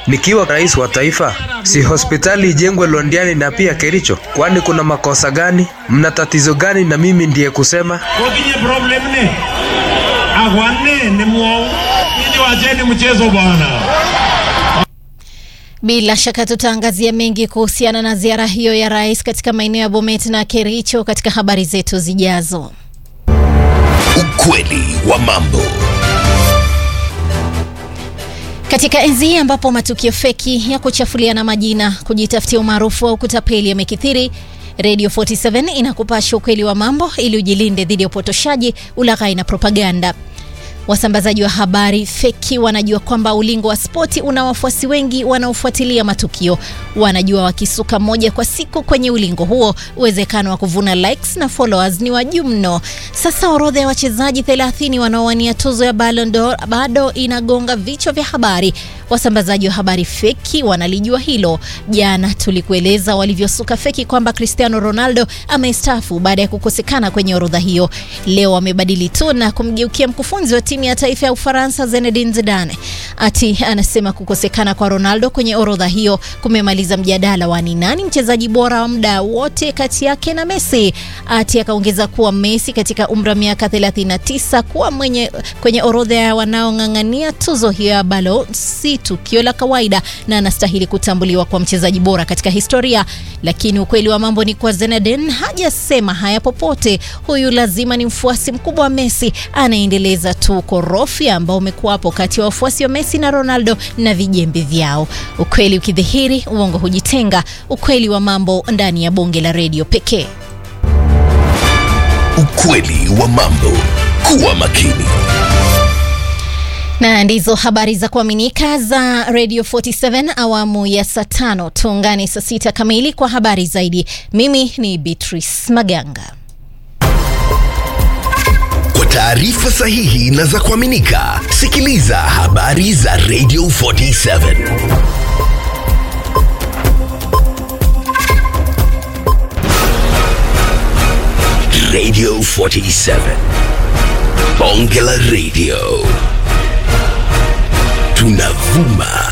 Nikiwa rais wa taifa, si hospitali ijengwe Londiani na pia Kericho? Kwani kuna makosa gani? Mna tatizo gani na mimi ndiye kusema? kotinye problem ne akwane nemwou nyinyi wacheni mchezo bwana Bila shaka tutaangazia mengi kuhusiana na ziara hiyo ya rais katika maeneo ya Bomet na Kericho katika habari zetu zijazo. Ukweli wa mambo. Katika enzi hii ambapo matukio feki ya kuchafuliana majina, kujitafutia umaarufu au kutapeli yamekithiri, Radio 47 inakupasha ukweli wa mambo ili ujilinde dhidi ya upotoshaji, ulaghai na propaganda. Wasambazaji wa habari feki wanajua kwamba ulingo wa spoti una wafuasi wengi wanaofuatilia matukio. Wanajua wakisuka moja kwa siku kwenye ulingo huo, uwezekano wa kuvuna likes na followers ni wa juu mno. Sasa orodha ya wachezaji 30 wanaowania tuzo ya Ballon d'Or bado inagonga vichwa vya habari. Wasambazaji wa habari feki wanalijua hilo. Jana tulikueleza walivyosuka feki kwamba Cristiano Ronaldo amestaafu baada ya kukosekana kwenye orodha hiyo. Leo wamebadili tu na kumgeukia mkufunzi wa timu ya taifa ya Ufaransa Zinedine Zidane. Ati anasema kukosekana kwa Ronaldo kwenye orodha hiyo kumemaliza mjadala wa ni nani mchezaji bora wa muda wote kati yake na Messi. Ati akaongeza kuwa Messi katika umri wa miaka 39 kuwa mwenye kwenye orodha ya wanaong'ang'ania tuzo hiyo ya Ballon si tukio la kawaida na anastahili kutambuliwa kwa mchezaji bora katika historia. Lakini ukweli wa mambo ni kwa Zinedine hajasema haya popote. Huyu lazima ni mfuasi mkubwa wa Messi, anaendeleza tu ukorofi ambao umekuwapo kati ya wafuasi wa Messi na Ronaldo na vijembe vyao. Ukweli ukidhihiri, uongo hujitenga. Ukweli wa mambo ndani ya bonge la redio pekee. Ukweli wa mambo. Kuwa makini. na ndizo habari za kuaminika za Radio 47 awamu ya saa tano. Tuungane saa sita kamili kwa habari zaidi. Mimi ni Beatrice Maganga. Kwa taarifa sahihi na za kuaminika, sikiliza habari za Radio 47. Radio 47. Bonge la Radio. Tunavuma